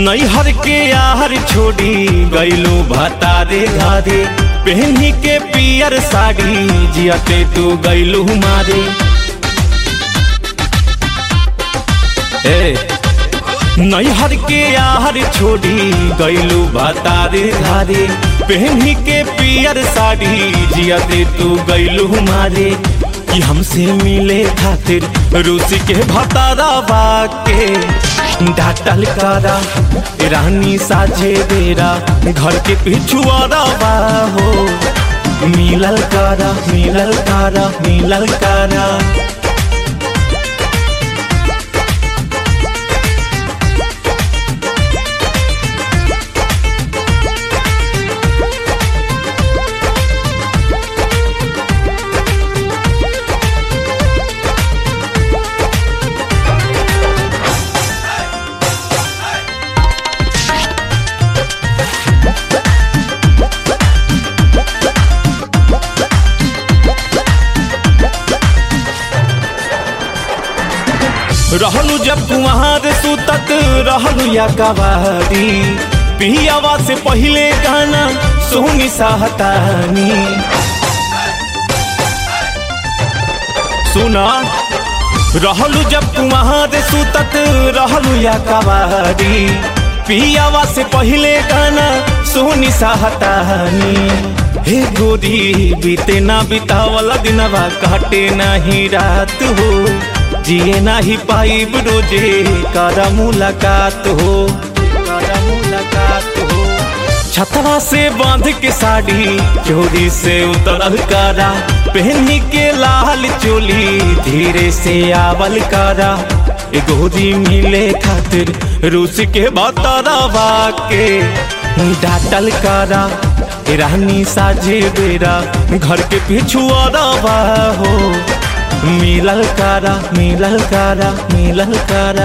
नैहर के यार छोड़ी गईलू भतारे घरे पहनी के पियर साड़ी जियते तू गईलू मारे ए नैहर के यार छोड़ी गईलू भतारे घरे पहनी के पियर साड़ी जियते तू गईलू मारे कि हमसे मिले खातिर रूसी के भतारा बाके डाटल करा रानी साझे बेरा घर के पिछुआरा बा हो मिलल करा मिलल करा मिलल करा रहलू जब कुमार सुतत रहलू या कवारी पियावा से पहले गाना सोनी साहतानी सुना रहलू जब कुमार सुतत रहलू या कवारी पियावा से पहले गाना सोनी साहतानी हे गोरी बीते ना बितावला दिनवा काटे नाही रात हो जिए नाही पाइब रोजे करा मुलाकात हो करा मुलाकात हो छतवा से बांध के साड़ी चोरी से उतरल करा पहनी के लाल चोली धीरे से आवल करा गोरी मिले खातिर रूस के बतरवा के डाटल करा रानी साझे बेरा घर के पिछुआ हो मिलल करा मिलल करा मिलल करा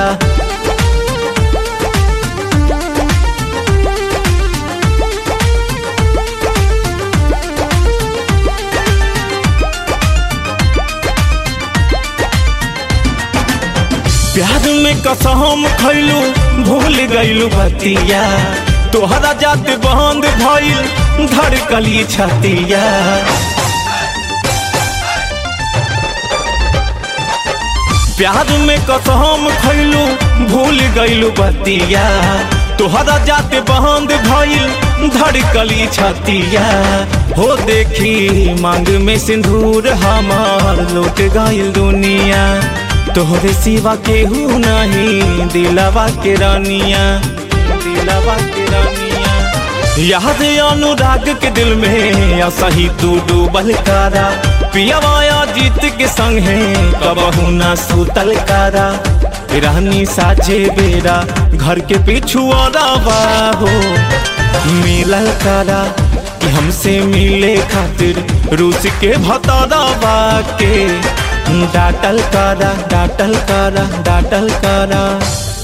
प्यार में कसम खैलू भूल गईलू बतिया तोहरा जात बंद भइल धड़कली छतिया प्यार में कसम खैलू भूल गईलू बतिया तोहरा जाते बंद भइल धड़कली छतिया हो देखी मांग में सिंदूर हमार लौट गईल दुनिया तोहरे सिवा केहू नहीं दिलवा के रानिया दिलवा के रानिया याद अनुराग के दिल में असही तू डूबल करा पियावाया जीत के संग है कबहू ना सुतल करा रानी साझे बेरा घर के पिछुआ हो मिलल करा कि हमसे मिले खातिर रूस के भतरवा के डाटल करा डाटल करा डाटल करा